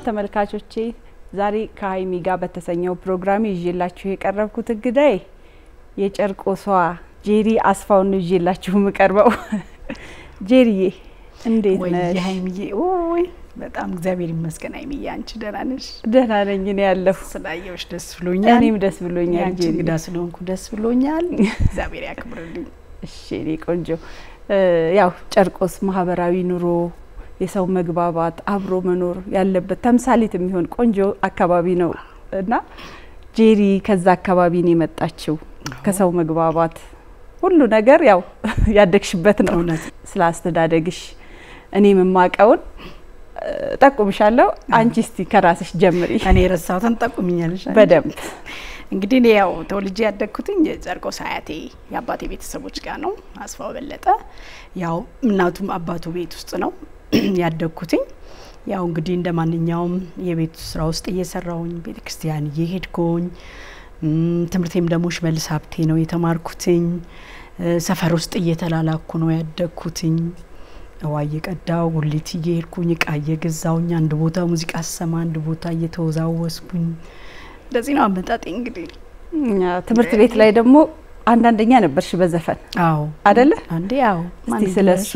ተመልካቾቼ ዛሬ ከሀይሚ ጋር በተሰኘው ፕሮግራም ይዤላችሁ የቀረብኩት እንግዳይ የጨርቆሷ ጄሪ አስፋውን ነው ይዤላችሁ የምቀርበው። ጄሪዬ እንዴት ወይ ነሽ? ሀይሚዬ፣ ወይ በጣም እግዚአብሔር ይመስገን። ሀይሚዬ አንቺ ደህና ነሽ? ደህና ነኝ እኔ ያለሁ። ስላየሁሽ ደስ ብሎኛል። እኔም ደስ ብሎኛል የአንቺ ጄሪ። እንግዳ ስለሆንኩ ደስ ብሎኛል። እግዚአብሔር ያክብርልኝ። እሺ እኔ ቆንጆ እ ያው ጨርቆስ ማህበራዊ ኑሮ የሰው መግባባት አብሮ መኖር ያለበት ተምሳሌት የሚሆን ቆንጆ አካባቢ ነው እና ጄሪ ከዛ አካባቢ ነው የመጣችው። ከሰው መግባባት ሁሉ ነገር ያው ያደግሽበት ነው። እውነት ስለ አስተዳደግሽ እኔ የምማቀውን እ ጠቁምሻለሁ። አንቺ እስቲ ከራስሽ ጀምሪ እኔ የረሳሁትን ጠቁሚኛለሽ። አንቺ? በደንብ እንግዲህ እኔ ያው ተወልጄ ያደግኩትኝ ጨርቆስ አያቴ የአባቴ ቤተሰቦች ጋር ነው። አስፋው በለጠ ያው እናቱም አባቱ ቤት ውስጥ ነው ያደግኩትኝ። ያው እንግዲህ እንደ ማንኛውም የቤት ስራ ውስጥ እየሰራውኝ ቤተ ክርስቲያን እየሄድኩኝ እም፣ ትምህርቴም ደግሞ ሽመልስ ሀብቴ ነው የተማርኩትኝ። እ፣ ሰፈር ውስጥ እየተላላኩ ነው ያደግኩትኝ። ውሃ እየቀዳው ጉሊት እየሄድኩኝ እቃ እየገዛውኝ አንድ ቦታ ሙዚቃ ስሰማ አንድ ቦታ እየተወዛወስኩኝ እንደዚህ ነው አመጣጤ እንግዲህ እኛ ትምህርት ቤት ላይ ደግሞ አንዳንደኛ ነበርሽ በዘፈን አዎ አደለ? አንዴ ያው እስቲ ስለ እሱ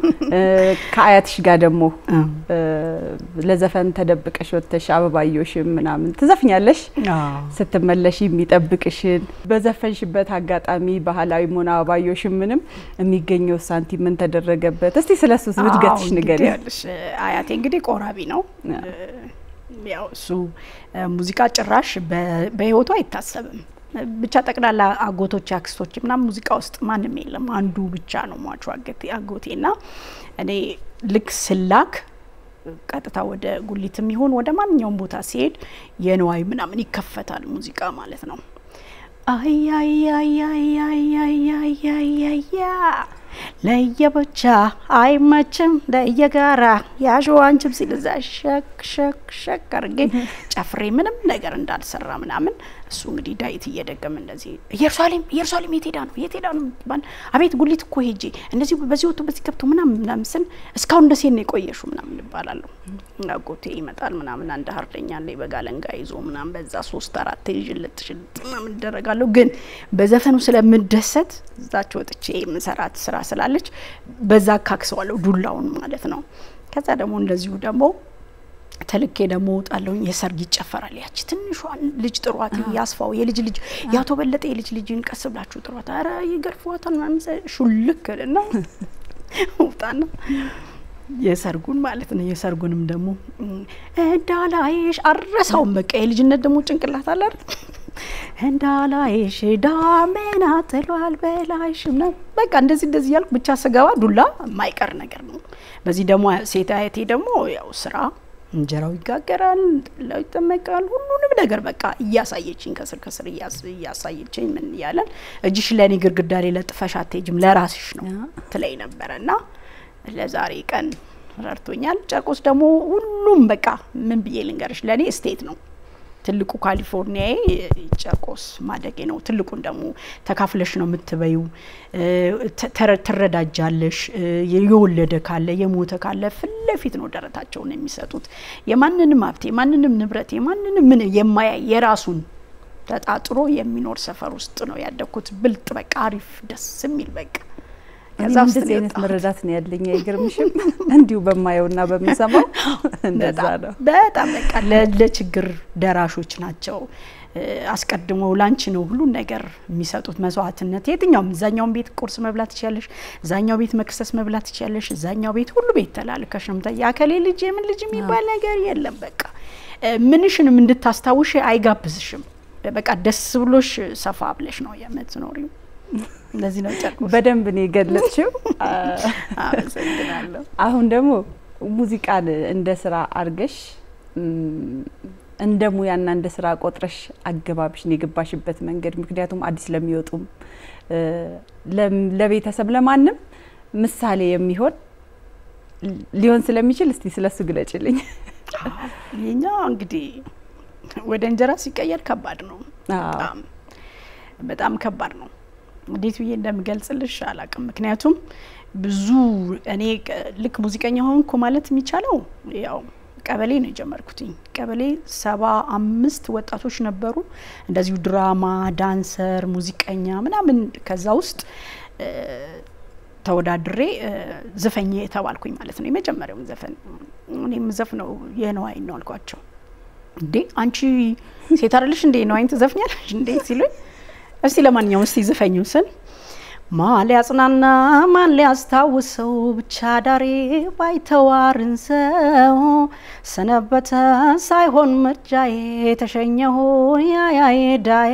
ከአያትሽ ጋር ደግሞ አዎ እ፣ ለዘፈን ተደብቀሽ ወጥተሽ አበባዮሽም ምናምን ትዘፍኛለሽ። አዎ ስትመለሽ የሚጠብቅሽን በዘፈንሽበት አጋጣሚ ባህላዊ ሆነ አበባዮሽም ምንም የሚገኘው ሳንቲም ምን ተደረገበት? እስቲ ስለ እሱ ብትገትሽ አዎ፣ ንገሪ። እንግዲህ ያልሽ አያቴ እንግዲህ ቆራቢ ነው። ያው እሱ እ፣ ሙዚቃ ጭራሽ በ- በህይወቱ አይታሰብም። ብቻ ጠቅላላ አጎቶች አክስቶች ምናምን ሙዚቃ ውስጥ ማንም የለም። አንዱ ብቻ ነው ሟቹ አገቴ አጎቴ ና እኔ ልክ ስላክ ቀጥታ ወደ ጉሊትም ይሆን ወደ ማንኛውም ቦታ ሲሄድ የንዋይ ምናምን ይከፈታል ሙዚቃ ማለት ነው። አያያያያያያያያ ለየብቻ አይመችም ለየጋራ ያሸዋንችም ሲል እዛ ሸክ ሸክ ሸክ አድርጌ ጨፍሬ ምንም ነገር እንዳልሰራ ምናምን እሱ እንግዲህ ዳዊት እየደገመ እንደዚህ ኢየሩሳሌም ኢየሩሳሌም የት ሄዳ ነው የት ሄዳ ነው የምትባል አቤት ጉሊት እኮ ሄጄ እንደዚህ በዚህ ወጥቶ በዚህ ገብቶ ምናምን ምናምን ስል እስካሁን ደሴ ነው የቆየሹ ምናምን ይባላለሁ። አጎቴ ይመጣል ምናምን አንድ ሀርደኛ ላይ በጋለንጋ ይዞ ምናምን በዛ ሶስት አራት ሽልጥ ሽልጥ ምናምን እደረጋለሁ። ግን በዘፈኑ ስለምደሰት እዛች ወጥቼ የምሰራት ስራ ስላለች በዛ አካክሰዋለሁ ዱላውን ማለት ነው። ከዛ ደግሞ እንደዚሁ ደግሞ ተልኬ ደግሞ እወጣለሁኝ። የሰርግ ይጨፈራል። ያቺ ትንሿን ልጅ ጥሯት፣ ያስፋው የልጅ ልጅ ያቶ በለጠ የልጅ ልጅን ቀስ ብላችሁ ጥሯት፣ ኧረ ይገርፏታል ምናምን ስል ሹልክ ልና ውጣና የሰርጉን ማለት ነው። የሰርጉንም ደግሞ እንዳላይሽ አረሳውም። በቃ የልጅነት ደግሞ ጭንቅላት አለ አይደል? እንዳላይሽ ዳመና ጥሏል በላይሽ ምናምን በቃ እንደዚህ እንደዚህ እያልኩ ብቻ ስገባ ዱላ የማይቀር ነገር ነው። በዚህ ደግሞ ሴት አያቴ ደግሞ ያው ስራ እንጀራው ይጋገራል፣ ጠላው ይጠመቃል፣ ሁሉንም ነገር በቃ እያሳየችኝ ከስር ከስር እያስ- እያሳየችኝ ምን እያለን እጅሽ ለእኔ ግድግዳ ላይ ለጥፈሽ አትሄጂም ለራስሽ ነው ትለኝ ነበረ እና ለዛሬ ቀን ረድቶኛል። ጨርቆስ ደግሞ ሁሉም በቃ ምን ብዬ ልንገርሽ ለእኔ ስቴት ነው። ትልቁ ካሊፎርኒያዬ ጨርቆስ ማደጌ ነው። ትልቁን ደግሞ ተካፍለሽ ነው የምትበዩ። ትረዳጃለሽ። እ፣ የወለደ ካለ የሞተ ካለ ፊት ለፊት ነው ደረታቸውን የሚሰጡት። የማንንም ሀብት የማንንም ንብረት የማንንም ምን የማያይ የራሱን ተጣጥሮ የሚኖር ሰፈር ውስጥ ነው ያደግኩት። ብልጥ በቃ አሪፍ ደስ የሚል በቃ እኔም ከዛ ውስጥ እንደዚህ ነው አይነት የወጣሁት። መረዳት ነው ያለኝ። አይገርምሽም? እንዲሁ በማየውና በምሰማው እንደዛ በጣም ነው። በጣም በቃ ለ- ለችግር ደራሾች ናቸው። እ፣ አስቀድመው ላንቺ ነው ሁሉን ነገር የሚሰጡት መስዋዕትነት። የትኛውም እዛኛውን ቤት ቁርስ መብላት ትችያለሽ፣ እዛኛው ቤት መክሰስ መብላት ትችያለሽ፣ እዛኛው ቤት ሁሉ ቤት ተላልከሽ ነው የምታ- የአከሌ ልጅ የምን ልጅ የሚባል ነገር የለም። በቃ እ፣ ምንሽንም እንድታስታውሽ አይጋብዝሽም። በቃ ደስ ብሎሽ ሰፋ ብለሽ ነው የምትኖሪው። እንደዚህ ነው ጨርቆስ። በደንብ ነው የገለጽሽው። አመሰግናለሁ። አሁን ደግሞ ሙዚቃን እንደ ስራ አርገሽ እም፣ እንደ ሙያና እንደ ስራ ቆጥረሽ አገባብሽን የገባሽበት መንገድ ምክንያቱም አዲስ ለሚወጡም እ፣ ለም- ለቤተሰብ ለማንም ምሳሌ የሚሆን ሊሆን ስለሚችል እስቲ ስለሱ ግለጭልኝ። የኛ እንግዲህ ወደ እንጀራ ሲቀየር ከባድ ነው። አዎ። በጣም በጣም ከባድ ነው። እንዴት ብዬ እንደምገልጽልሽ አላውቅም። ምክንያቱም ብዙ እኔ ቅ- ልክ ሙዚቀኛ ሆንኩ ማለት የሚቻለው ያው በቃ ቀበሌ ነው የጀመርኩትኝ። ቀበሌ ሰባ አምስት ወጣቶች ነበሩ። እንደዚሁ ድራማ፣ ዳንሰር፣ ሙዚቀኛ ምናምን ከዛ ውስጥ ተወዳድሬ ዝፈኝ የተባልኩኝ ማለት ነው። የመጀመሪያውን ዘፈን እኔም ዘፍነው የነዋይን ነው አልኳቸው። እንዴ አንቺ ሴት አይደለሽ እንዴ ነዋይን ትዘፍኛለሽ እንዴ ሲሉኝ፣ እስቲ ለማንኛውም እስቲ ዝፈኙ ስል ማን ሊያጽናና ማን ሊያስታውሰው ብቻ ዳሬ ባይተዋርን ሰው ሰነበተ ሳይሆን ምርጫዬ ተሸኘሁ ያያዬ ዳዬ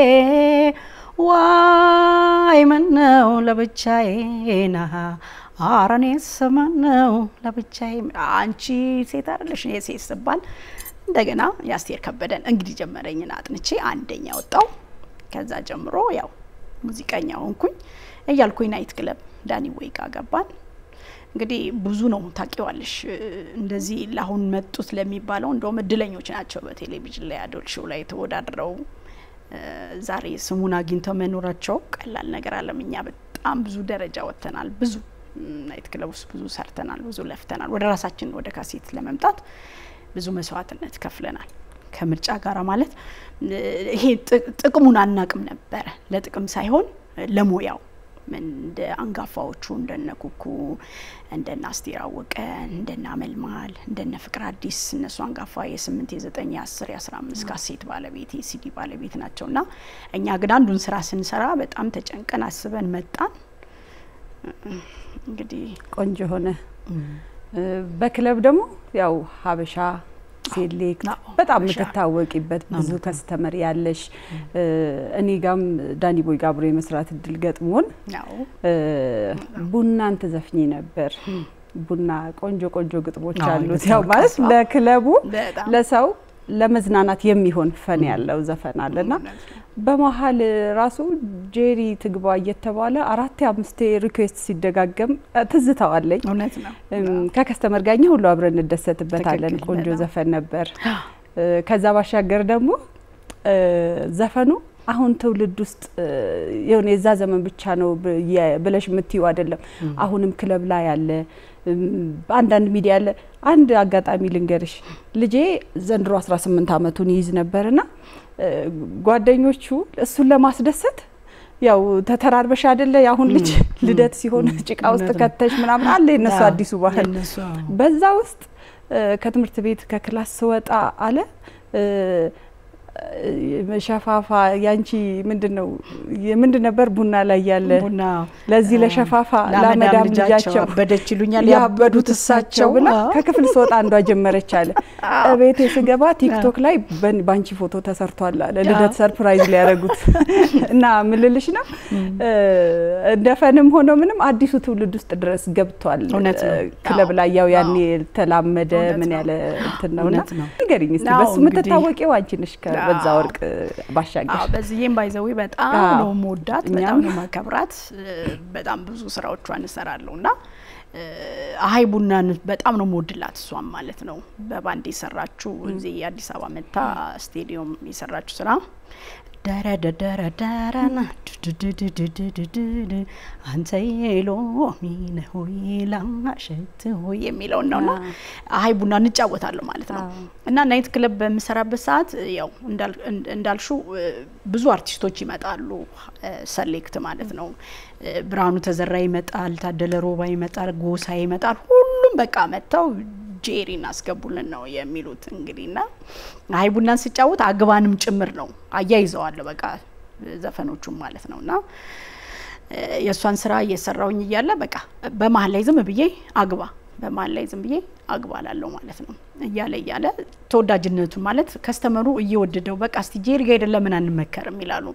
ዋይ ምነው ለብቻዬ ና አረኔ ስምነው ለብቻዬ አንቺ ሴት አይደለሽ እኔ ሴት ስባል እንደገና የአስቴር ከበደን እንግዲህ ጀመረኝን አጥንቼ አንደኛ ወጣው። ከዛ ጀምሮ ያው ሙዚቀኛ ሆንኩኝ እያልኩኝ ናይት ክለብ ዳኒ ወይ ጋ ገባን። እንግዲህ ብዙ ነው ታውቂዋለሽ። እንደዚህ ለአሁን መጡት ለሚባለው እንደውም እድለኞች ናቸው። በቴሌቪዥን ላይ አዶል ሾው ላይ ተወዳድረው ዛሬ ስሙን አግኝተው መኖራቸው ቀላል ነገር አለም። እኛ በጣም ብዙ ደረጃ ወጥተናል። ብዙ ናይት ክለብ ውስጥ ብዙ ሰርተናል፣ ብዙ ለፍተናል። ወደ ራሳችን ወደ ካሴት ለመምጣት ብዙ መስዋዕትነት ከፍለናል። ከምርጫ ጋር ማለት ይሄ ጥቅሙን አናቅም ነበረ። ለጥቅም ሳይሆን ለሙያው እንደ አንጋፋዎቹ እንደነ ኩኩ እንደነ አስቴር አወቀ እንደነ አመልማል እንደነ ፍቅር አዲስ እነሱ አንጋፋ የስምንት የዘጠኝ የአስር የአስራ አምስት ካሴት ባለቤት የሲዲ ባለቤት ናቸው እና እኛ ግን አንዱን ስራ ስንሰራ በጣም ተጨንቀን አስበን መጣን። እንግዲህ ቆንጆ ሆነ። በክለብ ደግሞ ያው ሀበሻ ሴሌክት በጣም የምትታወቂበት ብዙ ከስተመር ያለሽ እኔ ጋም ዳኒ ቦይ ጋር አብሮ የመስራት እድል ገጥሞን ቡናን ትዘፍኚ ነበር። ቡና ቆንጆ ቆንጆ ግጥሞች አሉት። ያው ማለት ለክለቡ ለሰው ለመዝናናት የሚሆን ፈን ያለው ዘፈን አለና በመሀል ራሱ ጄሪ ትግባ እየተባለ አራቴ አምስቴ ሪኩዌስት ሲደጋገም ትዝታዋለኝ። እውነት ነው። ከከስተመር ጋኛ ሁሉ አብረን እንደሰትበታለን። ቆንጆ ዘፈን ነበር። ከዛ ባሻገር ደግሞ ዘፈኑ አሁን ትውልድ ውስጥ የሆነ የዛ ዘመን ብቻ ነው ብለሽ የምትይው አይደለም። አሁንም ክለብ ላይ ያለ አንዳንድ ሚዲያ ያለ አንድ አጋጣሚ ልንገርሽ። ልጄ ዘንድሮ 18 ዓመቱን ይይዝ ነበርና ጓደኞቹ እሱን ለማስደሰት ያው ተተራርበሽ አይደለ የአሁን ልጅ ልደት ሲሆን ጭቃ ውስጥ ከተሽ ምናምን አለ የነሱ አዲሱ ባህል። በዛ ውስጥ ከትምህርት ቤት ከክላስ ስወጣ አለ ሸፋፋ ያንቺ ምንድን ነው ምንድን ነበር ቡና ላይ ያለ ቡና ለዚህ ለሸፋፋ ለመዳም ልጃቸው አበደች ይሉኛል ያበዱት እሳቸው ብላ ከክፍል ስወጣ አንዷ ጀመረች አለ። እቤቴ ስገባ ቲክቶክ ላይ በአንቺ ፎቶ ተሰርቷል አለ ልደት ሰርፕራይዝ ሊያደርጉት እና ምልልሽ ነው እንደፈንም ሆኖ ምንም አዲሱ ትውልድ ውስጥ ድረስ ገብቷል። ክለብ ላይ ያው ያኔ የተላመደ ምን ያለ እንትን ነውና ንገሪኝ እስኪ በሱ የምትታወቂው አንቺ ነሽ በዛ ወርቅ ባሻገር በዚህም ባይዘዊ በጣም ነው መወዳት፣ በጣም ነው ማከብራት። በጣም ብዙ ስራዎቿን እሰራለሁ እና አሀይ ቡናን በጣም ነው መወድላት እሷም ማለት ነው። በባንድ የሰራችው እዚህ የአዲስ አበባ መታ ስቴዲየም የሰራችው ስራ ደረደረደረና አንተ ሎሚ ነህ ወይ ላሸት ሆይ የሚለውን ነውና አሀይ ቡና እንጫወታለሁ ማለት ነው። እና ናይት ክለብ በምሰራበት ሰዓት ያው እንዳልሹ ብዙ አርቲስቶች ይመጣሉ፣ ሰሌክት ማለት ነው። ብርሃኑ ተዘራ ይመጣል፣ ታደለ ሮባ ይመጣል፣ ጎሳ ይመጣል። ሁሉም በቃ መጥተው ጄሪ እናስገቡልን ነው የሚሉት። እንግዲህ ና አሀይ ቡናን ስጫወት አግባንም ጭምር ነው አያይዘዋለሁ በቃ ዘፈኖቹም ማለት ነው እና የእሷን ስራ እየሰራውኝ እያለ በቃ በመሀል ላይ ዝም ብዬ አግባ በመሀል ላይ ዝም ብዬ አግባ ላለው ማለት ነው እያለ እያለ ተወዳጅነቱን ማለት ከስተመሩ እየወደደው በቃ እስቲ ጄሪ ጋ ሄደን ለምን አንመከርም ይላሉ።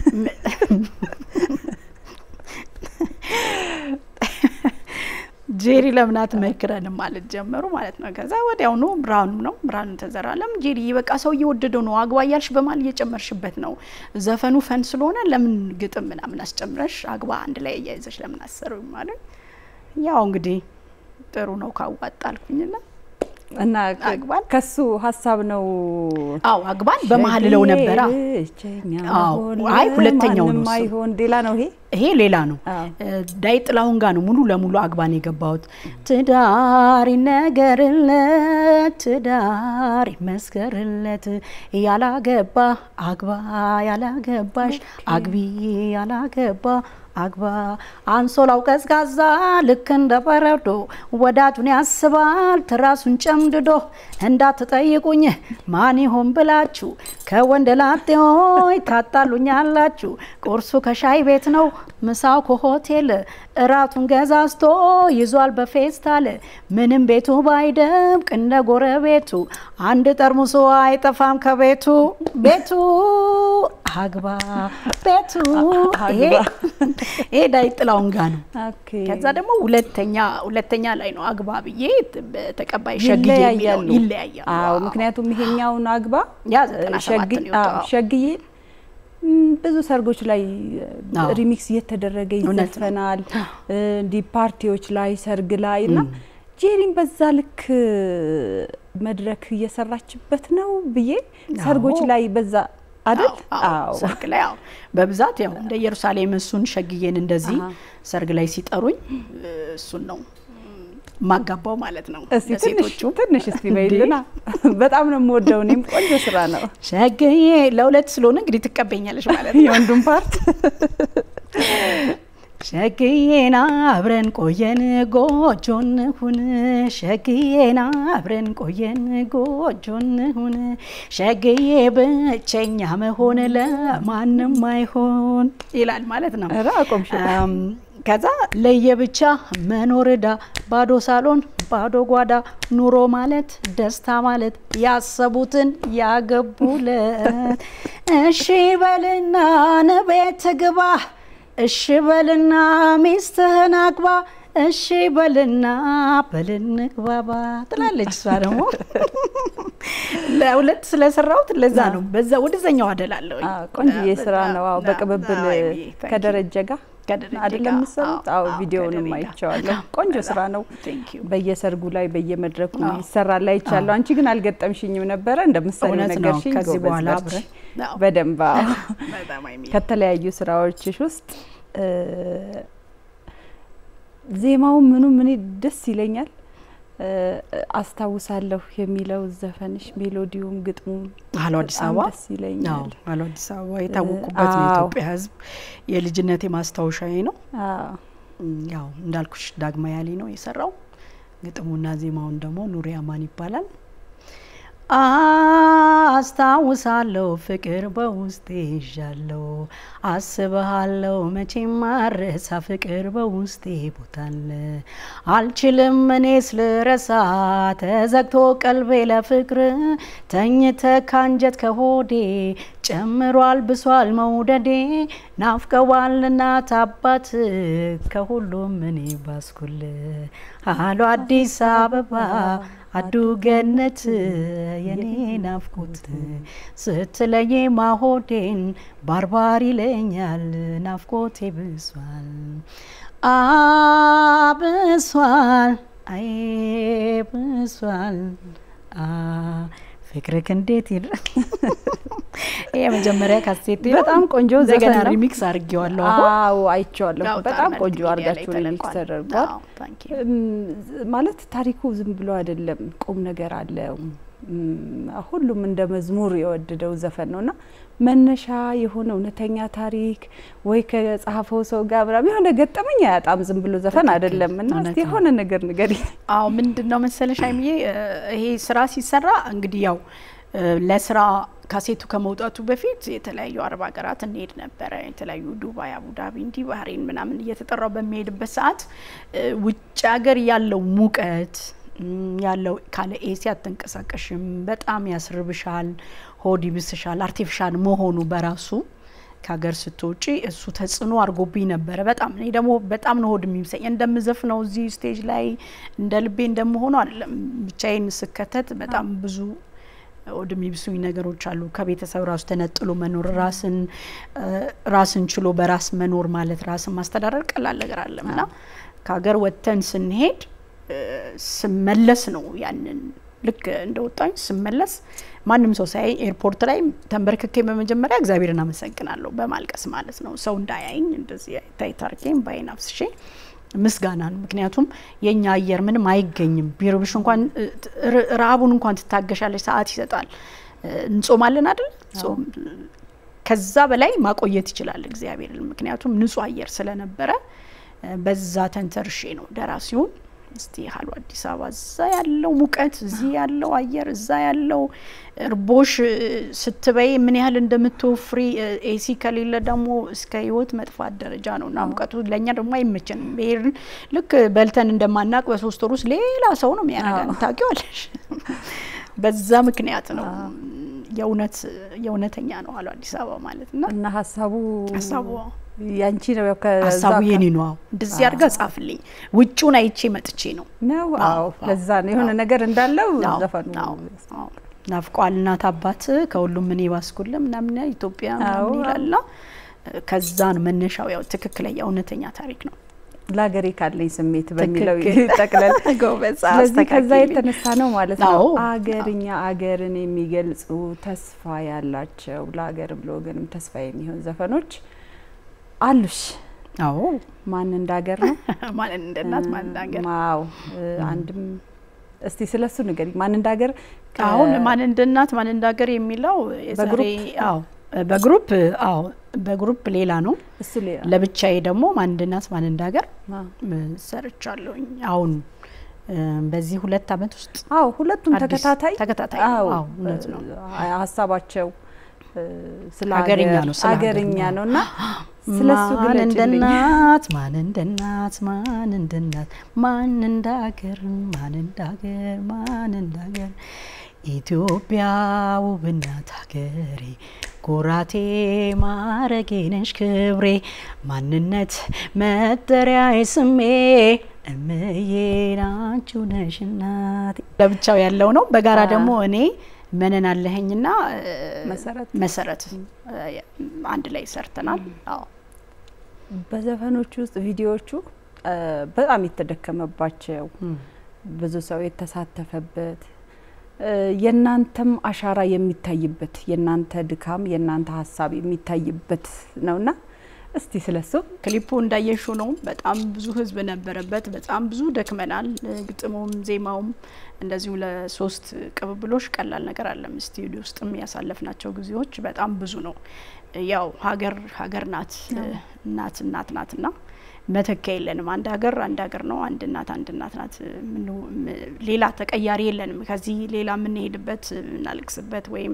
ጄሪ ለምን አትመክረንም ማለት ጀመሩ ማለት ነው። ከዛ ወዲያውኑ ብርሃኑ ነው ብርሃኑ ተዘራ ለምን ጄሪ በቃ ሰው እየወደደው ነው አግባ እያልሽ በማል እየጨመርሽበት ነው ዘፈኑ ፈን ስለሆነ ለምን ግጥም ምናምን አስጨምረሽ አግባ አንድ ላይ እያይዘሽ ለምን አሰሩ ማለት ያው እንግዲህ ጥሩ ነው ካዋጣ አልኩኝና እና አግባን ከሱ ሀሳብ ነው አዎ አግባን በመሀል ለው ነበረ። ብቸኛ አዎ፣ መሆን አይ ሁለተኛው ነው ለማንም እሱ። አይሆን ሌላ ነው ይሄ ይሄ ሌላ ነው። አዎ። ዳይ ጥላሁን ጋር ነው ሙሉ ለሙሉ አግባን የገባሁት። ትዳር ይነገርለት፣ ትዳር ይመስከርለት፣ ያላገባ አግባ፣ ያላገባሽ አግቢ፣ ያላገባ አግባ። አንሶላው ቀዝቃዛ ልክ እንደ በረዶ ወዳጁን ያስባል ትራሱን ጨምድዶ። እንዳትጠይቁኝ ማን ይሆን ብላችሁ ከወንድ ላጤዎች ታጣሉኛላችሁ። ቁርሱ ከሻይ ቤት ነው ምሳው ከሆቴል እራቱን ገዛዝቶ ይዟል በፌስታል። ምንም ቤቱ ባይደምቅ እንደ ጎረቤቱ አንድ ጠርሙሶ አይጠፋም ከቤቱ ቤቱ አግባ ቤቱ ይሄ ይሄ ዳይ ጥላሁን ጋ ነው። ኦኬ ከዛ ደግሞ ሁለተኛ ሁለተኛ ላይ ነው አግባ ብዬ ተቀባይ ሸግዬ የሚለው ይለያያሉ። ይለያያሉ። አዎ ምክንያቱም ይሄኛውን አግባ ያ ዘጠና ሰባት ሸግ- ነው የወጣው። አዎ፣ ሸግዬ ም፣ ብዙ ሰርጎች ላይ አዎ። ሪሚክስ እየተደረገ እውነት ነው። ይዘፈናል። እንዲህ ፓርቲዎች ላይ ሰርግ ላይ እና ጄሪን በዛ ልክ መድረክ እየሰራችበት ነው ብዬ ሰርጎች አዎ። ላይ በዛ አይደል? አዎ፣ አዎ፣ ሰርግ ላይ አዎ፣ በብዛት ያው እንደ ኢየሩሳሌም እሱን ሸግዬን እንደዚህ አሃ። ሰርግ ላይ ሲጠሩኝ እሱን ነው ማጋባው ማለት ነው። እስቲ ትንሽ ለሴቶቹ ትንሽ እስቲ በይልና በጣም ነው የምወደው። እኔም ቆንጆ ስራ ነው ሸግዬ ለሁለት ስለሆነ እንግዲህ ትቀበኛለሽ ማለት ነው። የወንዱም ፓርት ሸግዬና አብረን ቆየን ጎጆን ሁን ሸግዬና አብረን ቆየን ጎጆን ሁን ሸግዬ ብቸኛ መሆን ለማንም አይሆን ይላል ማለት ነው። ኧረ አቆምሽ። አም፣ ከዛ ለየብቻ መኖር ዕዳ ባዶ ሳሎን ባዶ ጓዳ ኑሮ ማለት ደስታ ማለት ያሰቡትን ያገቡለት እሺ በልና ንቤት ግባ እሺ በልና ሚስትህን አግባ እሺ በልና በልንግባባ ትላለች። እሷ ደግሞ ለሁለት ስለሰራሁት ለዛ ነው በዛ ወደዛኛው አደላለሁ። አዎ፣ ቆንጆዬ ስራ ነው። አዎ በቅብብል ከደረጀ ጋር ከደረጀ አይደለም ጋር፣ የምትሰሩት? አዎ፣ አዎ አዎ፣ ቪዲዮውንም ከደረጀ ጋር። አይቼዋለሁ። ቆንጆ ስራ ነው። Thank you። በየሰርጉ ላይ በየመድረኩ አዎ። ይሰራል አይቻለሁ። አንቺ ግን አልገጠምሽኝም ነበረ እንደምትሰሪው እውነት ነው። ነገርሽኝ። ከዚህ ጎበዝ በኋላ በርቺ። አብረን አዎ። በደንብ አዎ። በጣም አይሚ ከተለያዩ ስራዎችሽ ውስጥ እ፣ ዜማው ምኑ ምን ደስ ይለኛል። እ፣ አስታውሳለሁ የሚለው ዘፈንሽ ሜሎዲውም ግጥሙም አሎ አዲስ በጣም አበባ ደስ ይለኛል። አሎ አዲስ አበባ የታወቁበት ነው። አዎ። የኢትዮጵያ ሕዝብ የልጅነቴ ማስታወሻዬ ነው። አዎ እም፣ ያው እንዳልኩሽ ዳግማ ያሌ ነው የሰራው። ግጥሙና ዜማውን ደግሞ ኑሪ አማን ይባላል። አስታውሳለሁ ፍቅር በውስጤ ይዣለሁ፣ አስብሃለሁ መቼም ማረሳ ፍቅር በውስጤ ቦታለ አልችልም እኔስ ልረሳ ተዘግቶ ቀልቤ ለፍቅር ተኝተ ካንጀት ከሆዴ ጨምሯል ብሷል መውደዴ ናፍቀዋል እናት አባት ከሁሉም እኔ ባስኩል አሎ አዲስ አበባ አዱ ገነት የኔ ናፍቆት ስትለይ ማሆዴን ባርባር ይለኛል ናፍቆቴ ብሷል አብሷል አይ ብሷል አ ፍቅርክ እንዴት ይላል። ይሄ የመጀመሪያ ካሴቴ ነው። በጣም ቆንጆ እንደገና ዘፈን ነው። ሪሚክስ አድርጌዋለሁ። አሁን አዎ አይቼዋለሁ። ያው በጣም ጣር ቆንጆ መልክ ሚዲያ ላይ አድርጋችሁ ሪሚክስ ተለቋል። ተደርጓል። አዎ፣ thank you። እም፣ ማለት ታሪኩ ዝም ብሎ አይደለም፣ ቁም ነገር አለው። እም፣ ሁሉም እንደ መዝሙር የወደደው ዘፈን ነው እና መነሻ የሆነ እውነተኛ ታሪክ ወይ ከጸሐፈው ሰው ጋር ምናምን የሆነ ገጠመኝ አያጣም። ዝም ብሎ ዘፈን ትክክል፣ አይደለም እና እውነት እስቲ ነው። የሆነ ነገር ንገሪኝ። አዎ ምንድን ነው መሰለሽ አይምዬ እ፣ ይሄ ስራ ሲሰራ እንግዲህ ያው እ፣ ለስራ ካሴቱ ከመውጣቱ በፊት የተለያዩ አረብ ሀገራት እንሄድ ነበረ። የተለያዩ ዱባይ፣ አቡዳቢ፣ እንዲህ ባህሬን ምናምን እየተጠራው በሚሄድበት ሰዓት እ፣ ውጭ ሀገር ያለው ሙቀት እም፣ ያለው ካለ ኤሲ አትንቀሳቀሽም፣ በጣም ያስርብሻል፣ ሆድ ይብስሻል። አርቲፊሻል መሆኑ በራሱ ከሀገር ስትወጪ እሱ ተጽዕኖ አድርጎብኝ ነበረ። በጣም እኔ ደግሞ በጣም ነው ሆድ የሚብሰኝ። እንደምዘፍነው እዚህ ስቴጅ ላይ እንደ ልቤ እንደምሆነው አይደለም። ብቻዬን ስከተት በጣም ብዙ ሆድ የሚብሱኝ ነገሮች አሉ። ከቤተሰብ ራሱ ተነጥሎ መኖር፣ ራስን እ፣ ራስን ችሎ በራስ መኖር ማለት ራስን ማስተዳደር ቀላል ነገር አለም እና ከሀገር ወጥተን ስንሄድ እ፣ ስመለስ ነው ያንን ልክ እንደወጣኝ ስመለስ ማንም ሰው ሳያይ ኤርፖርት ላይ ተንበርክኬ በመጀመሪያ እግዚአብሔርን አመሰግናለሁ በማልቀስ ማለት ነው። ሰው እንዳያይኝ እንደዚህ ታይት አድርጌ ባይን አፍስሼ ምስጋናን ምክንያቱም የእኛ አየር ምንም አይገኝም። ቢርብሽ እንኳን ረሀቡን እንኳን ትታገሻለች፣ ሰዓት ይሰጣል። እንጾማለን አይደል? ጾም ከዛ በላይ ማቆየት ይችላል እግዚአብሔር። ምክንያቱም ንጹህ አየር ስለነበረ በዛ ተንተርሼ ነው ደራሲውን እስቲ ያህሉ አዲስ አበባ እዛ ያለው ሙቀት እዚህ ያለው አየር እዛ ያለው እርቦሽ ስትበይ ምን ያህል እንደምትወፍሪ ኤሲ ከሌለ ደግሞ እስከ ህይወት መጥፋት ደረጃ ነው እና ሙቀቱ ለእኛ ደግሞ አይመቸንም። ብሄርን ልክ በልተን እንደማናቅ በሶስት ወር ውስጥ ሌላ ሰው ነው የሚያደርገን ታውቂዋለሽ። በዛ ምክንያት ነው የእውነት የእውነተኛ ነው አሉ አዲስ አበባ ማለት እና እና ሀሳቡ ሀሳቡ ያንቺ ነው ያው ሀሳቡ የኔ ነው። እንደዚህ አድርጋ ጻፍልኝ። ውጩን አይቼ መጥቼ ነው ነው። አዎ ለዛ ነው የሆነ ነገር እንዳለው ዘፈኑ ናፍቋል እናት አባት ከሁሉም ምን ይባስኩል ምናምን ኢትዮጵያ ምናምን ይላልና ከዛ ነው መነሻው። ያው ትክክለኛ እውነተኛ ታሪክ ነው። ለሀገሬ ካለኝ ስሜት በሚለው ይጠቅለል። ስለዚህ ከዛ የተነሳ ነው ማለት ነው አገርኛ አገርን የሚገልጹ ተስፋ ያላቸው ለሀገርም ለወገንም ተስፋ የሚሆን ዘፈኖች አሉሽ። አዎ ማን እንዳገር ነው ማን እንደ እናት ማን እንዳገር አዎ አንድም እስቲ ስለሱ ንገሪኝ። ማን እንዳገር አሁን ማን እንደ እናት ማን እንዳገር የሚለው የዛሬ አዎ በግሩፕ አዎ በግሩፕ ሌላ ነው። እሱ ሌላ ለብቻዬ ደግሞ ማን እንደ እናት ማን እንዳገር ሰርቻለሁኝ። አሁን በዚህ ሁለት አመት ውስጥ አዎ ሁለቱም ተከታታይ ተከታታይ አዎ አዎ እውነት ነው። ሀሳባቸው ስለ ሀገርኛ ነው ስለ ሀገርኛ ነው እና ስለሱ ማን እንደ ግለጭልኝ። እናት ማን እንደ እናት ማን እንደ እናት ማን እንደ ሀገር ማን እንደ ሀገር ማን እንደ ሀገር ኢትዮጵያ ውብ እናት ሀገሬ ኩራቴ ማረጌ ነሽ ክብሬ ማንነት መጠሪያዬ ስሜ እምዬ ናችሁ ነሽ እናቴ። ለብቻው ያለው ነው። በጋራ ደግሞ እኔ መነን አለኸኝና መሰረት መሰረት አንድ ላይ ሰርተናል። አዎ በዘፈኖቹ ውስጥ ቪዲዮዎቹ በጣም የተደከመባቸው ብዙ ሰው የተሳተፈበት የእናንተም አሻራ የሚታይበት የእናንተ ድካም የእናንተ ሀሳብ የሚታይበት ነውና እስቲ ስለሱ ክሊፑ እንዳየሹ ነው። በጣም ብዙ ህዝብ ነበረበት። በጣም ብዙ ደክመናል። ግጥሙም ዜማውም እንደዚሁ ለሶስት ቅብብሎች ቀላል ነገር አለም። ስቱዲዮ ውስጥም ያሳለፍናቸው ጊዜዎች በጣም ብዙ ነው። ያው ሀገር ሀገር ናት፣ እናት እናት ናትና መተኪያ የለንም። አንድ ሀገር አንድ ሀገር ነው። አንድ እናት አንድ እናት ናት። ሌላ ተቀያሪ የለንም። ከዚህ ሌላ የምንሄድበት የምናለቅስበት ወይም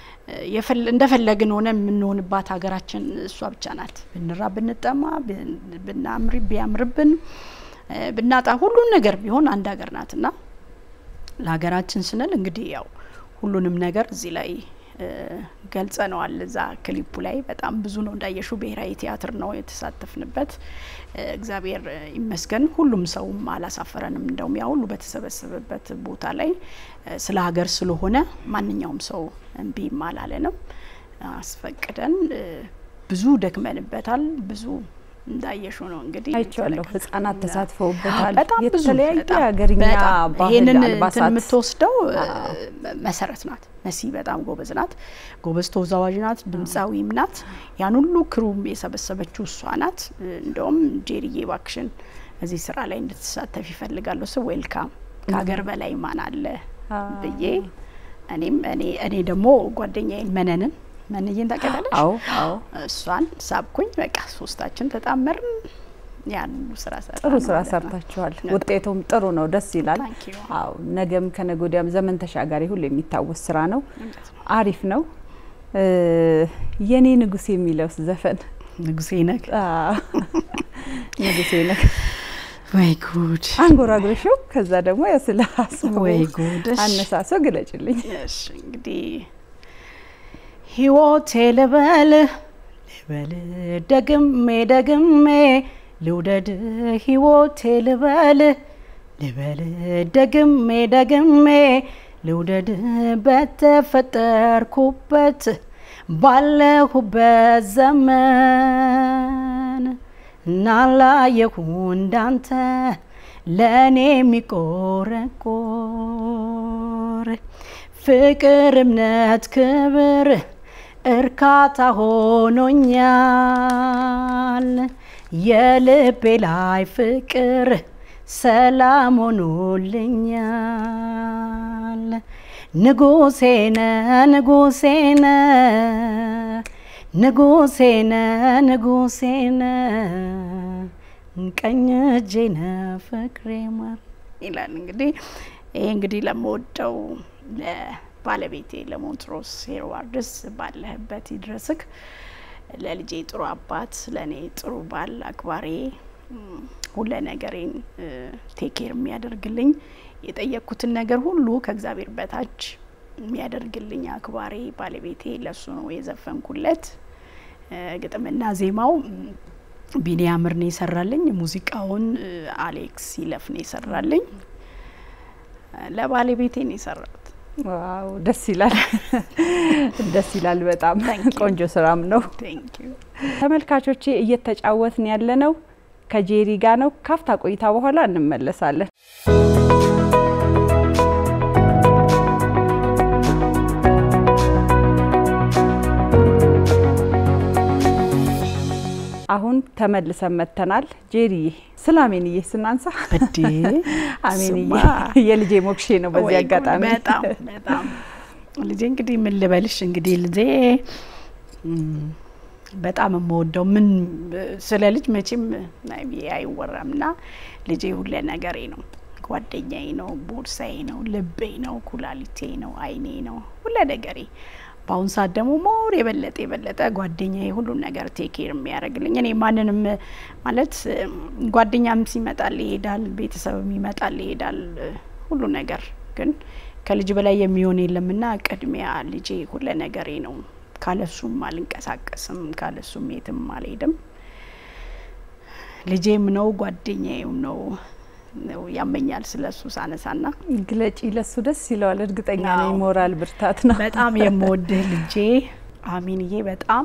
እንደፈለግን ሆነ የምንሆንባት ሀገራችን እሷ ብቻ ናት። ብንራ ብንጠማ ብናምሪ ቢያምርብን ብናጣ ሁሉን ነገር ቢሆን አንድ ሀገር ናት እና ለሀገራችን ስንል እንግዲህ ያው ሁሉንም ነገር እዚህ ላይ ገልጸነዋል። እዛ ክሊፑ ላይ በጣም ብዙ ነው እንዳየሹ ብሔራዊ ቲያትር ነው የተሳተፍንበት። እግዚአብሔር ይመስገን ሁሉም ሰውም አላሳፈረንም። እንደውም ያ ሁሉ በተሰበሰበበት ቦታ ላይ ስለ ሀገር ስለሆነ ማንኛውም ሰው እምቢም አላለንም። አስፈቅደን ብዙ ደክመንበታል። ብዙ እንዳየሹ ነው እንግዲህ አይቼዋለሁ። ህጻናት ተሳትፈውበታል። በጣም ብዙ የተለያየ በጣም ሀገርኛ በጣም ባህል ይሄንን እንትን አልባሳት የምትወስደው መሰረት ናት። መሲ በጣም ጎበዝ ናት። ጎበዝ ተወዛዋዥ ናት። ድምፃዊም ናት። ያን ሁሉ ክሩም የሰበሰበችው እሷ ናት። እንደውም ጄሪዬ ባክሽን እዚህ ስራ ላይ እንድትሳተፍ ይፈልጋለሁ ስ ዌልካም ከሀገር በላይ ማን አለ ብዬ እኔም እኔ እኔ ደግሞ ጓደኛዬን መነንን መንዬን ታውቂያታለሽ? አዎ አዎ እሷን ሳብኩኝ። በቃ ሶስታችን ተጣመርን። ያን ሁሉ ስራ ሰራ ጥሩ ስራ ሰርታችኋል። ውጤቱም ጥሩ ነው፣ ደስ ይላል። Thank you። አዎ ነገም ከነገ ወዲያም ዘመን ተሻጋሪ ሁሉ የሚታወስ ስራ ነው። አሪፍ ነው። እ የኔ ንጉስ የሚለውስ ዘፈን ንጉሴ ነግ አዎ፣ ንጉሴ ነህ ወይ ጉድ አንጎራጉረሽው፣ ከዛ ደግሞ ያው ስለ ሀሳቡ ወይ ጉድ እሺ። አነሳሶ ግለጭልኝ። እሺ እንግዲህ ህይወቴ ልበል ልበል ደግሜ ደግሜ ልውደድ ህይወቴ ልበል ልበል ደግሜ ደግሜ ልውደድ በተፈጠርኩበት ባለሁበት ዘመን እናላየሁ እንዳንተ ለእኔ የሚቆረቆር መኖር ፍቅር፣ እምነት፣ ክብር እርካታ ሆኖኛል። የልቤ ላይ ፍቅር ሰላም ሆኖልኛል። ንጉሴነ ንጉሴነ ንጉሴነ ንጉሴነ ቀኝ እጄነ ፍቅሬ ማር ይላል። እንግዲህ ይሄ እንግዲህ ለምወደው ለባለቤቴ ለሞንትሮስ ሄርዋርድስ ባለህበት ይድረስክ። ለልጄ ጥሩ አባት፣ ለእኔ ጥሩ ባል፣ አክባሪ ሁለ ነገሬን ቴኬር የሚያደርግልኝ የጠየቅኩትን ነገር ሁሉ ከእግዚአብሔር በታች የሚያደርግልኝ አክባሪ ባለቤቴ ለሱ ነው የዘፈንኩለት። ግጥምና ዜማው ቢኒያምር ነው የሰራልኝ። ሙዚቃውን አሌክስ ይለፍ ነው የሰራልኝ። ለባለቤቴ ነው የሰራሁት። ዋው ደስ ይላል፣ ደስ ይላል። በጣም ቆንጆ ስራም ነው። ተመልካቾቼ እየተጫወትን ያለ ነው ከጄሪ ጋ ነው። ካፍታ ቆይታ በኋላ እንመለሳለን። አሁን ተመልሰን መጥተናል። ጄሪዬ ስለ አሜንዬ ስናንሳ አሜንዬ የልጄ ሞክሼ ነው። በዚህ አጋጣሚ በጣም በጣም ልጄ እንግዲህ ምን ልበልሽ እንግዲህ ልጄ በጣም የምወደው ምን ስለ ልጅ መቼም አይወራም ና ልጄ ሁለ ነገሬ ነው። ጓደኛዬ ነው፣ ቦርሳዬ ነው፣ ልቤ ነው፣ ኩላሊቴ ነው፣ አይኔ ነው፣ ሁለ ነገሬ በአሁን ሰዓት ደግሞ ሞር የበለጠ የበለጠ ጓደኛዬ ሁሉን ነገር ቴኬር የሚያደርግልኝ እኔ ማንንም ማለት ጓደኛም ሲመጣል ይሄዳል፣ ቤተሰብም ይመጣል ይሄዳል፣ ሁሉ ነገር ግን ከልጅ በላይ የሚሆን የለምና ቅድሚያ ልጄ ሁለ ነገሬ ነው። ካለሱም አልንቀሳቀስም፣ ካለሱም የትም አልሄድም። ልጄም ነው ጓደኛዬም ነው። ያመኛል ስለ እሱ ሳነሳና ግለጪ። ለሱ ደስ ይለዋል። እርግጠኛ ነኝ ሞራል ብርታት ነው። በጣም የምወድህ ልጄ አሚንዬ፣ በጣም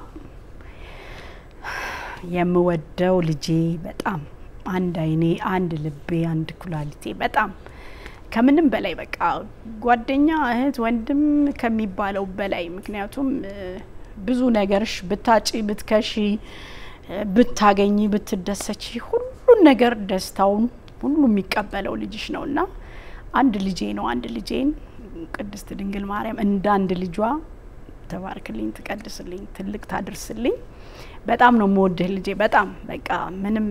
የምወደው ልጄ፣ በጣም አንድ አይኔ፣ አንድ ልቤ፣ አንድ ኩላሊቴ፣ በጣም ከምንም በላይ በቃ ጓደኛ፣ እህት፣ ወንድም ከሚባለው በላይ ምክንያቱም ብዙ ነገርሽ ብታጪ፣ ብትከሺ፣ ብታገኝ፣ ብትደሰች ሁሉን ነገር ደስታውን ሁሉ የሚቀበለው ልጅሽ ነው እና አንድ ልጄ ነው። አንድ ልጄን ቅድስት ድንግል ማርያም እንደ አንድ ልጇ ተባርክልኝ፣ ትቀድስልኝ፣ ትልቅ ታድርስልኝ። በጣም ነው የምወድህ ልጄ። በጣም በቃ ምንም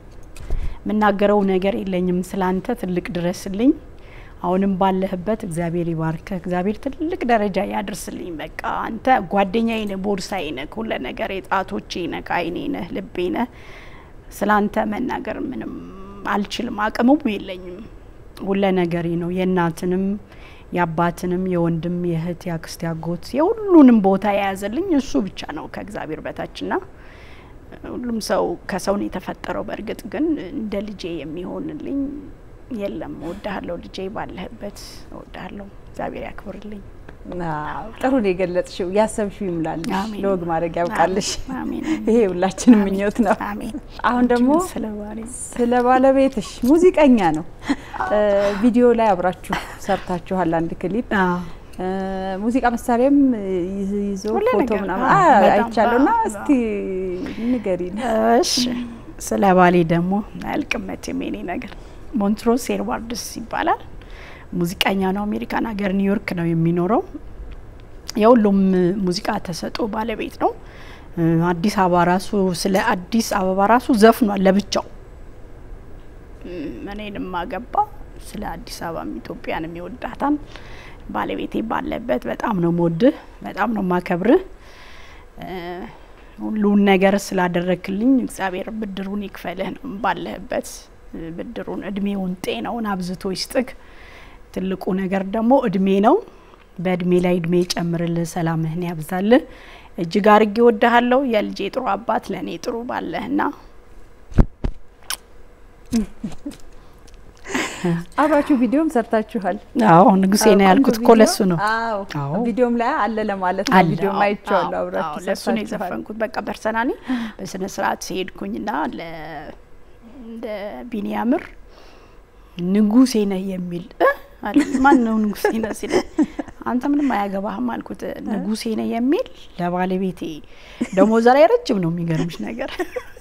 የምናገረው ነገር የለኝም ስላንተ። ትልቅ ድረስልኝ። አሁንም ባለህበት እግዚአብሔር ይባርከህ፣ እግዚአብሔር ትልቅ ደረጃ ያድርስልኝ። በቃ አንተ ጓደኛዬ ነህ፣ ቦርሳዬ ነህ፣ ሁለ ነገር የጣቶቼ ነህ፣ አይኔ ነህ፣ ልቤ ነህ። ስላንተ መናገር ምንም አልችልም፣ አቅሙም የለኝም። ሁለ ነገሬ ነው። የእናትንም የአባትንም የወንድም የእህት የአክስት ያጎት የሁሉንም ቦታ የያዘልኝ እሱ ብቻ ነው ከእግዚአብሔር በታችና ሁሉም ሰው ከሰው ነው የተፈጠረው። በእርግጥ ግን እንደ ልጄ የሚሆንልኝ የለም። እወድሃለሁ ልጄ፣ ባለህበት እወድሃለሁ። እግዚአብሔር ያክብርልኝ። ጥሩ ነው የገለጽሽው። ያሰብሽው ይሙላልሽ፣ አሜን። ለወግ ማድረግ ያብቃልሽ። አሜን። ይሄ ሁላችንም ምኞት ነው። አሜን። አሁን ደግሞ ስለ ባሌ ስለ ባለቤትሽ ሙዚቀኛ ነው። ቪዲዮ ላይ አብራችሁ ሰርታችኋል አንድ ክሊፕ አዎ ሙዚቃ መሳሪያም ይዞ ሁሉ ፎቶ ነገር፣ ምናምን አዎ፣ አ- በጣም አይቻለሁ እና አዎ፣ እስቲ ንገሪን። እሺ ስለ ባሌ ደግሞ አያልቅም መቼም የኔ ነገር። ሞንትሮስ ሄርዋርድስ ይባላል። ሙዚቀኛ ነው። አሜሪካን ሀገር ኒውዮርክ ነው የሚኖረው። የሁሉም ሙዚቃ ተሰጥኦ ባለቤት ነው። እ፣ አዲስ አበባ ራሱ ስለ አዲስ አበባ ራሱ ዘፍኗል ለብቻው። እም፣ እኔንም አገባ ስለ አዲስ አበባም ኢትዮጵያንም ይወዳታል። ባለቤቴ ባለበት በጣም ነው መወድህ፣ በጣም ነው ማከብርህ። እ፣ ሁሉን ነገር ስላደረክልኝ እግዚአብሔር ብድሩን ይክፈልህ ነው ባለህበት እ፣ ብድሩን እድሜውን ጤናውን አብዝቶ ይስጥክ። ትልቁ ነገር ደግሞ እድሜ ነው። በእድሜ ላይ እድሜ ይጨምርልህ፣ ሰላምህን ያብዛልህ። እጅግ አርጌ ወድሃለሁ። የልጄ ጥሩ አባት ለእኔ ጥሩ ባለህና አብራችሁ ቪዲዮም ሰርታችኋል። አዎ ንጉሴ ነው አዎ፣ ያልኩት ቆንጆ እኮ ለሱ ነው። አዎ አዎ። ቪዲዮም ላይ አለ ለማለት ነው። አለ፣ ቪዲዮም አዎ፣ አይቼዋለሁ። አዎ፣ አብራችሁ አዎ፣ ለሱ ነው ሰርታችኋል። የዘፈንኩት። በቃ ፐርሰናሊ በስነ ስርዓት ሲሄድኩኝና ለ እንደ ቢኒያምር ንጉሴ ነህ የሚል እ አለ። ማን ነው ንጉሴ ነህ ሲለኝ አንተ ምንም አያገባህም አልኩት። ንጉሴ ነህ የሚል ለባለቤቴ ደሞዝ ላይ ረጅም ነው። የሚገርምሽ ነገር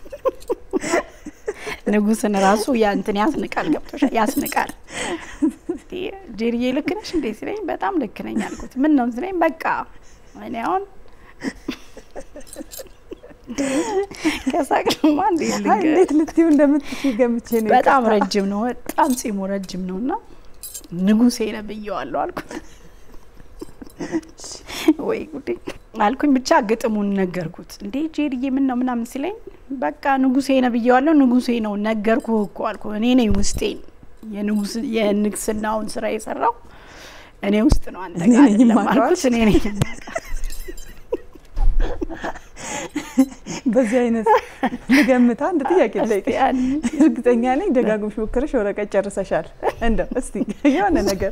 ንጉስን ራሱ ያ እንትን ያስንቃል፣ ገብቶሻል? ያስንቃል። ጄሪዬ ልክ ነሽ እንዴ ሲለኝ በጣም ልክ ነኝ አልኩት። ምን ነው ሲለኝ በቃ እኔ አሁን ከሳቅሽማ እንዴ አይ እንዴት ልትዩ እንደምትችይ ገምቼ ነው። በጣም ይቅርታ። ረጅም ነው፣ በጣም ጺሙ ረጅም ነው እና ንጉሴ ነህ ብዬዋለሁ አልኩት። ወይ ጉዴ አልኩኝ። ብቻ ግጥሙን ነገርኩት። እንዴ ጄሪዬ ምን ነው ምናምን ሲለኝ በቃ ንጉሴ ነህ ብዬዋለሁ፣ ንጉሴ ነው ነገርኩህ እኮ አልኩ። እኔ ነኝ ውስጤን የንጉስ የንግስናውን ስራ የሰራው እኔ ውስጥ ነው፣ አንተ እኔ ጋር ነኝ አይደለም የማውቀው። አልኩት። እኔ ነኝ የማውቀው። በዚህ አይነት ልገምታ አንድ ጥያቄ እስቲ ልጠይቅሽ። ያን- እርግጠኛ ነኝ ደጋግመሽ ሞክረሽ ወረቀት ጨርሰሻል። እንደው እስቲ የሆነ ነገር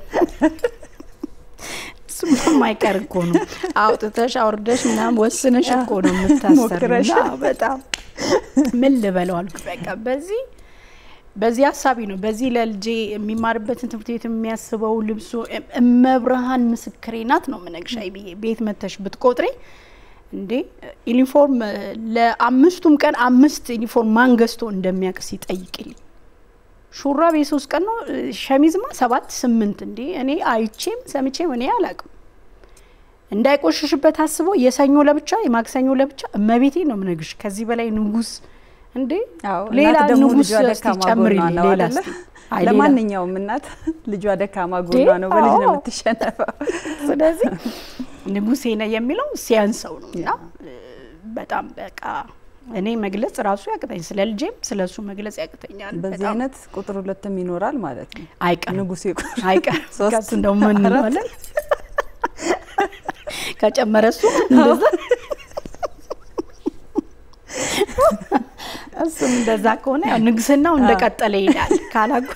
እሱም የማይቀር እኮ ነው። አውጥተሽ አውርደሽ ምናምን ወስነሽ እኮ ነው የምታሰሪው። ሞክረሽ። እና በጣም ምን ልበለው አልኩ። በቃ በዚህ በዚህ ሀሳቢ ነው በዚህ ለልጄ የሚማርበትን ትምህርት ቤት የሚያስበው ልብሱ እም- እመብርሃን ምስክሬ ናት ነው ምነግሻይ ብዬ ቤት መተሽ ብትቆጥሬ እንዴ ዩኒፎርም ለአምስቱም ቀን አምስት ዩኒፎርም ማን ገዝቶ እንደሚያውቅ ሲጠይቅልኝ ሹራብ የሶስት ቀን ነው ሸሚዝማ ሰባት ስምንት እንዴ እኔ አይቼም ሰምቼም እኔ አላቅም እንዳይቆሽሽበት አስቦ የሰኞ ለብቻ የማክሰኞ ለብቻ እመቤቴ ነው ምነግርሽ ከዚህ በላይ ንጉስ እንዴ አዎ ሌላ እናት ደግሞ ንጉስ ልጇ እስቲ ደካማ ጨምሪልኝ ጎኗ ነው ሌላ አይደለ? እስቲ አይ ሌላ ለማንኛውም እናት ልጇ ደካማ ጎኗ ነው፣ በልጅ ነው አዎ። የምትሸነፈው። ስለዚህ ንጉሴ ነው የሚለው ሲያንሰው ነው እና እ፣ በጣም በቃ እኔ መግለጽ ራሱ ያቅተኝ ስለ ልጄም ስለ እሱ መግለጽ ያቅተኛል። በዚህ በጣም አይነት ቁጥር ሁለትም ይኖራል ማለት ነው። አይቀርም ንጉሴ ቁጥር አይቀርም። ሶስት፣ ከሱ እንደውም ምን አራት። እንለዋለን ከጨመረ እሱ እንደዛ እሱም እንደዛ ከሆነ ያው ንግስናው እንደቀጠለ ይሄዳል። ካላጉ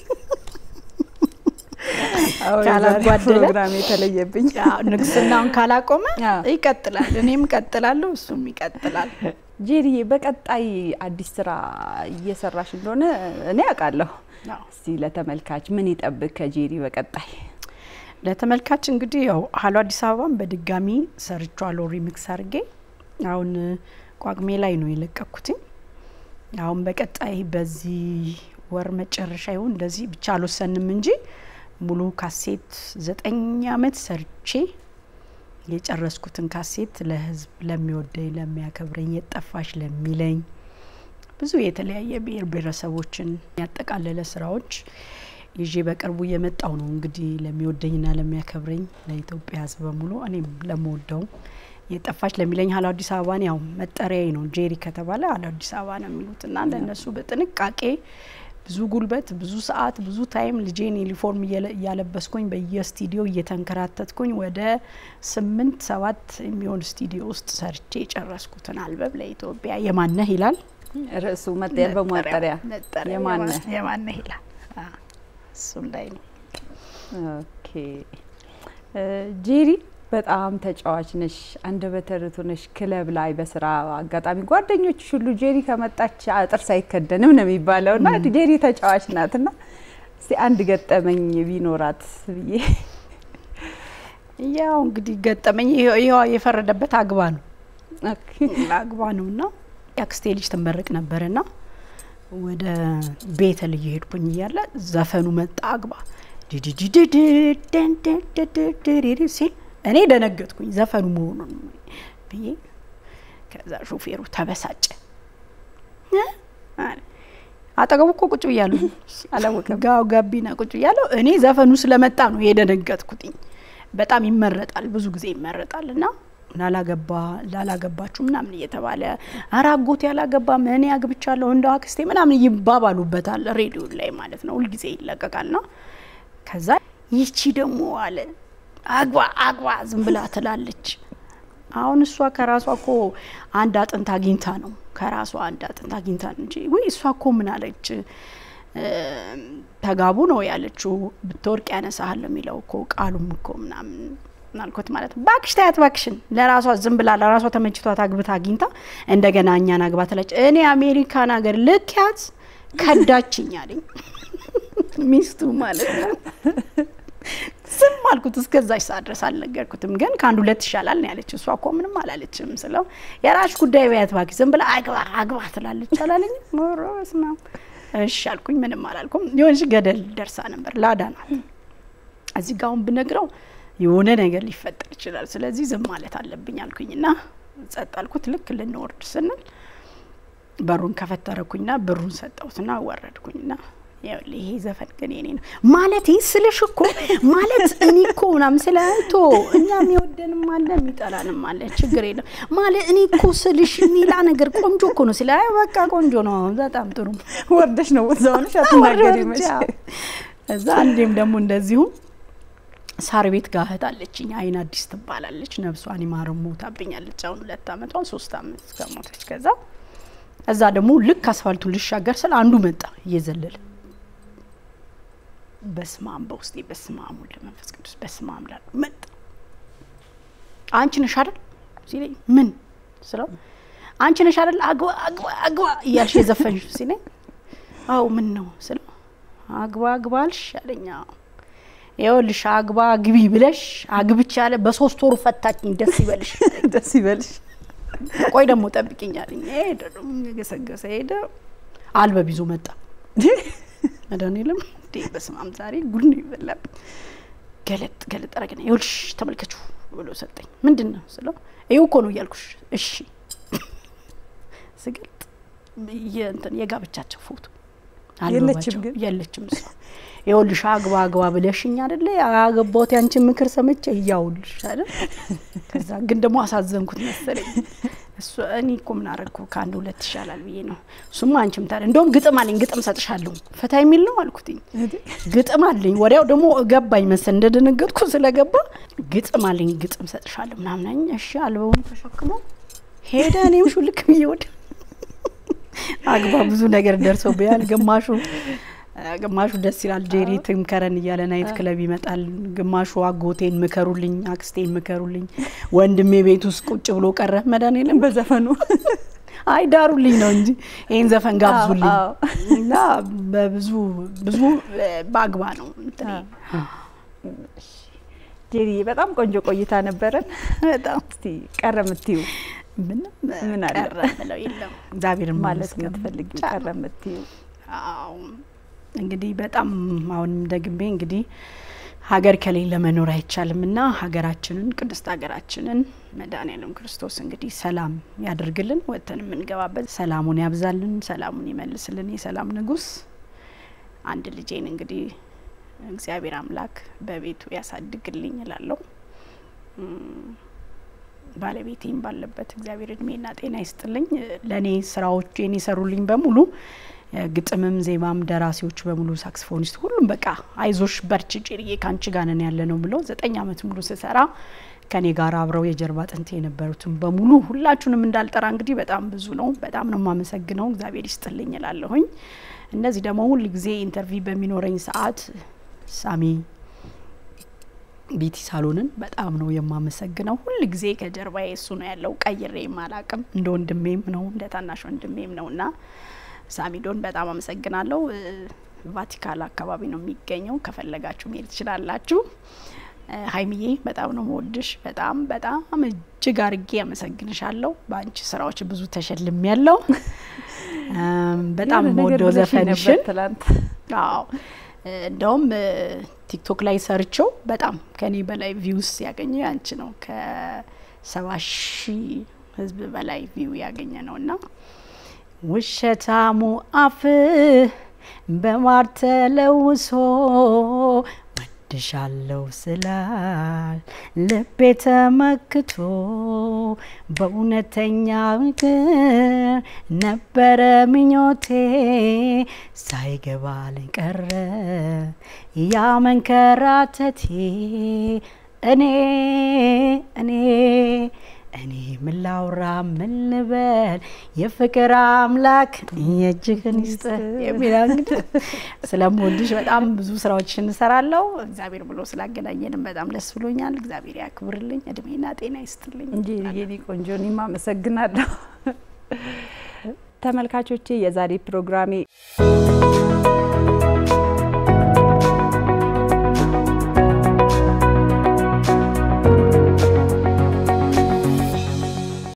አዎ፣ የዛሬ ካላጓደለ ፕሮግራም የተለየብኝ ያው ንግስናውን ካላቆመ አዎ። ይቀጥላል። እኔም እቀጥላለሁ፣ እሱም ይቀጥላል። ጄሪዬ በቀጣይ አዲስ ስራ እየሰራሽ እንደሆነ እኔ አውቃለሁ። አዎ። እስቲ ለተመልካች ምን ይጠብቅ ከጄሪ በቀጣይ? ለተመልካች እንግዲህ ያው ሀሎ አዲስ አበባን በድጋሚ ሰርቻለሁ ሪሚክስ አድርጌ አሁን ቋቅሜ ላይ ነው የለቀኩትኝ። አሁን በቀጣይ በዚህ ወር መጨረሻ ይሁን እንደዚህ ብቻ አልወሰንም እንጂ ሙሉ ካሴት ዘጠኝ አመት ሰርቼ የጨረስኩትን ካሴት ለህዝብ ለሚወደኝ ለሚያከብረኝ የጠፋሽ ለሚለኝ ብዙ የተለያየ ብሔር ብሔረሰቦችን ያጠቃለለ ስራዎች ይዤ በቅርቡ እየመጣው ነው እንግዲህ ለሚወደኝና ለሚያከብረኝ ለኢትዮጵያ ህዝብ በሙሉ እኔም ለምወደው የጠፋች ለሚለኝ ሀሎ አዲስ አበባን ያው መጠሪያዬ ነው። ጄሪ ከተባለ ሀሎ አዲስ አበባ ነው የሚሉትና ለእነሱ በጥንቃቄ ብዙ ጉልበት፣ ብዙ ሰዓት፣ ብዙ ታይም ልጄን ዩኒፎርም እየለ- እያለበስኩኝ በየስቱዲዮ እየተንከራተትኩኝ ወደ ስምንት ሰባት የሚሆን ስቱዲዮ ውስጥ ሰርቼ የጨረስኩትን አልበም ለኢትዮጵያ የማነህ ይላል ርዕሱ የአልበሙ መጠሪያ መጠሪያ የማነህ? የማነህ ይላል። አዎ፣ እሱም ላይ ነው። ኦኬ እ፣ ጄሪ በጣም ተጫዋች ነሽ፣ አንደበተ ርቱዕ ነሽ። ክለብ ላይ በስራ አጋጣሚ ጓደኞችሽ ሁሉ ጄሪ ከመጣች ጥርስ አይከደንም ነው የሚባለው እና ጄሪ ተጫዋች ናት እና እስቲ አንድ ገጠመኝ ቢኖራት ብዬ ያው እንግዲህ ገጠመኝ ይኸው ይኸው የፈረደበት አግባ ነው ኦኬ። አግባ ነው እና የአክስቴ ልጅ ትመረቅ ነበርና ወደ ቤተል እየሄድኩኝ እያለ ዘፈኑ መጣ አግባ ዲዲዲዲዲዲዲዲዲዲዲዲ ሲል እኔ ደነገጥኩኝ ዘፈኑ መሆኑን ብዬ ከዛ ሾፌሩ ተበሳጨ እ? አለ። አጠገቡ እኮ ቁጭ ብያለሁ አላወቀም። ጋው ጋቢና ቁጭ ብያለሁ እኔ ዘፈኑ ስለመጣ ነው የደነገጥኩትኝ በጣም ይመረጣል ብዙ ጊዜ ይመረጣል እና ላላገባ ላላገባችሁ ምናምን እየተባለ ኧረ አጎቴ ያላገባም እኔ አግብቻለሁ እንደ አክስቴ ምናምን ይባባሉበታል ሬዲዮ ላይ ማለት ነው ሁልጊዜ ይለቀቃል ና ከዛ ይቺ ደግሞ አለ አግባ አግባ ዝም ብላ ትላለች አሁን እሷ ከራሷ እኮ አንድ አጥንት አግኝታ ነው ከራሷ አንድ አጥንት አግኝታ ነው እንጂ ወይ እሷ እኮ ምን አለች እም፣ ተጋቡ ነው ያለችው ብትወርቅ ያነሳሃል የሚለው እኮ ቃሉም እኮ ምናምን አልኩት ማለት ነው። ባክሽ ታያት ባክሽን ለራሷ ዝም ብላ ለራሷ ተመችቷት አግብታ አግኝታ እንደገና እኛን አግባ ትለች። እኔ አሜሪካን ሀገር ልክ ያት ከዳችኝ አለኝ። ሚስቱ ማለት ነው። ዝም አልኩት። እስከዛች ሰዓት ድረስ አልነገርኩትም። ግን ከአንድ ሁለት ይሻላል ነው ያለች። እሷ እኮ ምንም አላለችም ስለው የራሽ ጉዳይ በያት እባክሽ ዝም ብላ አግባ አግባ ትላለች አላለኝ። ኧረ በስመ አብ እሺ አልኩኝ። ምንም አላልኩም። የሆነች ገደል ደርሳ ነበር። ላዳ ናት። እዚህ ጋ አሁን ብነግረው የሆነ ነገር ሊፈጠር ይችላል። ስለዚህ ዝም ማለት አለብኝ አልኩኝና ጸጥ አልኩት። ልክ ልንወርድ ስንል በሩን ከፈተረኩኝና ብሩን ሰጠሁትና ወረድኩኝና ይኸውልህ ይሄ ዘፈን ግን የኔ ነው ማለት ስልሽ እኮ ማለት እኔ እኮ ምናምን ስለ እንቶ እኛ የሚወደንም አለ የሚጠላንም አለ ችግር የለም ማለት እኔ እኮ ስልሽ ሌላ ነገር ቆንጆ እኮ ነው ስለ አይ በቃ ቆንጆ ነው በጣም ጥሩ ወርደሽ ነው እዛውንሽ አትናገሪ መች እዛ አንዴም ደግሞ እንደዚሁ ሳር ቤት ጋር እህት አለችኝ አይን አዲስ ትባላለች ነብሷን ይማር ሞታብኛለች አሁን ሁለት አመቷ ሶስት አመት ከሞተች ከዛ እዛ ደግሞ ልክ አስፋልቱን ልሻገር ስል አንዱ መጣ እየዘለለ በስማም በውስጤ በስማም ወልደ መንፈስ ቅዱስ በስማም ላሉ መጣ አንቺ ነሽ አይደል ሲለኝ ምን ስለው አንቺ ነሽ አይደል አግባ አግባ አግባ እያልሽ የዘፈንሽ ሲለኝ አው ምን ነው ስለው አግባ አግባ አልሽ አለኝ ይኸውልሽ አግባ ግቢ ብለሽ አግብቻ ያለ በሶስት ወሩ ፈታችኝ ደስ ይበልሽ ደስ ይበልሽ ቆይ ደግሞ ጠብቂኝ አለኝ ሄደ ደግሞ የገሰገሰ ሄደ አልበብ ይዞ መጣ መድኃኒዓለም እንዴ በስመ አብ ዛሬ ጉድ ነው ይበላብኝ ገለጥ ገለጥ አረገና ይኸውልሽ ተመልከቹ ብሎ ሰጠኝ ምንድን ነው ስለው ይኸው እኮ ነው እያልኩሽ እሺ ስገልጥ የእንትን የጋብቻቸው ፎቶ የለችም ግን የለችም እሷ ይኸውልሽ አግባ አግባ ብለሽኝ አይደለ ያገባሁት ያንቺን ምክር ሰምቼ እያውልሽ አይደል ከዛ ግን ደግሞ አሳዘንኩት መሰለኝ እሱ እኔ እኮ ምን አረግኩ ከአንድ ሁለት ይሻላል ብዬ ነው እሱማ አንቺም ታዲያ እንደውም ግጥም አለኝ ግጥም ሰጥሻለሁ ፈታ የሚል ነው አልኩትኝ ግጥም አለኝ ወዲያው ደግሞ ገባኝ መሰል እንደደነገጥኩ ስለገባ ግጥም አለኝ ግጥም ሰጥሻለሁ ምናምን እሺ አልበውን ተሸክሞ ሄደ እኔም ሹልክ ብዬ ወደ አግባ ብዙ ነገር ደርሶብኛል ግማሹ ግማሹ ደስ ይላል ጄሪ ትምከረን እያለ ናይት ክለብ ይመጣል። ግማሹ አጎቴን ምከሩልኝ፣ አክስቴን ምከሩልኝ፣ ወንድሜ ቤት ውስጥ ቁጭ ብሎ ቀረ። መድኃኒዓለም በዘፈኑ አይ ዳሩልኝ ነው እንጂ ይህን ዘፈን ጋብዙልኝ እና በብዙ ብዙ በአግባ ነው እንትኔ። ጄሪ በጣም ቆንጆ ቆይታ ነበረን። በጣም እስቲ ቀረ የምትዩ ምንም ምን አለ? ቀረ ብለው የለም እግዚአብሔር ማለት የምትፈልጊው ቀረ የምትዩ አዎ እንግዲህ በጣም አሁንም ደግሜ እንግዲህ ሀገር ከሌለ መኖር አይቻልም እና ሀገራችንን ቅድስት ሀገራችንን መድኃኔዓለም ክርስቶስ እንግዲህ ሰላም ያደርግልን፣ ወጥተን የምንገባበት ሰላሙን ያብዛልን፣ ሰላሙን ይመልስልን። የሰላም ንጉሥ አንድ ልጄን እንግዲህ እግዚአብሔር አምላክ በቤቱ ያሳድግልኝ እላለሁ። ባለቤቴም ባለበት እግዚአብሔር እድሜና ጤና ይስጥልኝ። ለእኔ ስራዎቼን የሰሩልኝ በሙሉ ግጥምም ዜማም ደራሲዎች በሙሉ ሳክስፎኒስት፣ ሁሉም በቃ አይዞሽ በርቺ ጭርዬ ከአንቺ ጋር ነን ያለ ነው ብለው ዘጠኝ አመት ሙሉ ስሰራ ከኔ ጋር አብረው የጀርባ አጥንት የነበሩትን በሙሉ ሁላችሁንም እንዳልጠራ እንግዲህ በጣም ብዙ ነው። በጣም ነው የማመሰግነው። እግዚአብሔር ይስጥልኝ እላለሁኝ። እነዚህ ደግሞ ሁል ጊዜ ኢንተርቪው በሚኖረኝ ሰዓት ሳሚ ቢቲ ሳሎንን በጣም ነው የማመሰግነው። ሁል ጊዜ ከጀርባዬ እሱ ነው ያለው። ቀይሬም አላቅም። እንደ ወንድሜም ነው እንደ ታናሽ ወንድሜም ነው እና ሳሚዶን በጣም አመሰግናለሁ። ቫቲካን አካባቢ ነው የሚገኘው። ከፈለጋችሁ መሄድ ትችላላችሁ። ሀይሚዬ በጣም ነው መወድሽ። በጣም በጣም እጅግ አርጌ አመሰግንሻለሁ። በአንቺ ስራዎች ብዙ ተሸልም ያለው በጣም መወደው ዘፈንሽን ትላንት አዎ እንደውም ቲክቶክ ላይ ሰርቸው በጣም ከኔ በላይ ቪውስ ያገኘው ያንቺ ነው። ከሰባ ሺህ ህዝብ በላይ ቪው ያገኘ ነው እና ውሸታሙ አፍ በማር ተለውሶ ወድሻለሁ ስላል ልቤ ተመክቶ በእውነተኛ ፍቅር ነበረ ምኞቴ ሳይገባልኝ ቀረ ያ መንከራተቴ እኔ እኔ እኔ ምን ላውራ ምን ልበል የፍቅር አምላክ የእጅህን ይስጥህ የሚል እንግዲህ ስለምወድሽ በጣም ብዙ ስራዎችን እንሰራለሁ። እግዚአብሔር ብሎ ስላገናኘንም በጣም ደስ ብሎኛል። እግዚአብሔር ያክብርልኝ፣ እድሜና ጤና ይስጥልኝ። እንጂ የኔ ቆንጆ እኔም አመሰግናለሁ። ተመልካቾቼ የዛሬ ፕሮግራሜ